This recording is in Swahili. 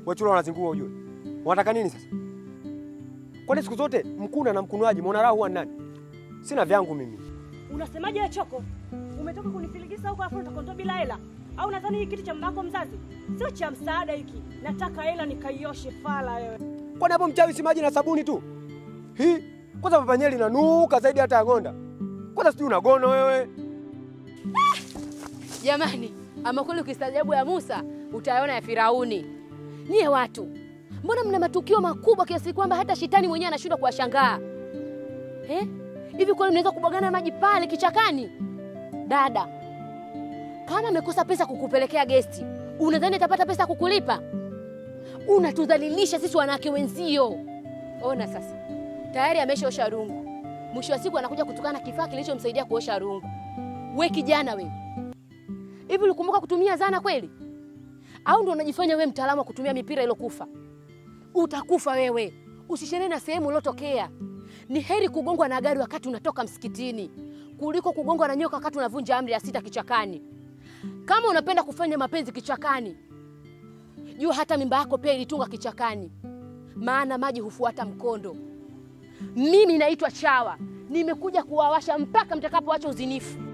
Wachula wanazingua ujue. Wanataka nini sasa? Kwani siku zote mkuna na mkunwaji muona raha huwa ni nani? Sina vyangu mimi. Unasemaje wewe Choko? Umetoka kunifiligisa huko afu utakondoa bila hela? Au nadhani hii kitu cha mbako mzazi sio cha msaada hiki? Nataka hela nikaioshe fala wewe. Kwani hapo mchawi si maji na sabuni tu? Hii kwanza papanyeli inanuka zaidi hata ya ng'onda. Kwanza sijui unagono wewe. Jamani, ama kweli ukistaajabu ya Musa utayaona ya Firauni. Nyie watu, mbona mna matukio makubwa kiasi kwamba hata shetani mwenyewe anashindwa kuwashangaa eh? Hivi kweli mnaweza kubwagana maji pale kichakani? Dada, kama amekosa pesa kukupelekea gesti, unadhani atapata pesa kukulipa? Unatudhalilisha sisi wanawake wenzio. Ona sasa, tayari ameshaosha rungu, mwisho wa siku anakuja kutukana kifaa kilichomsaidia kuosha rungu. We kijana we, hivi ulikumbuka kutumia zana kweli? Au ndo unajifanya we mtaalamu wa kutumia mipira ilokufa? Utakufa wewe, usisheree na sehemu uliotokea. Ni heri kugongwa na gari wakati unatoka msikitini kuliko kugongwa na nyoka wakati unavunja amri ya sita kichakani. Kama unapenda kufanya mapenzi kichakani, jua hata mimba yako pia ilitunga kichakani, maana maji hufuata mkondo. Mimi naitwa Chawa, nimekuja kuwawasha mpaka mtakapoacha uzinifu.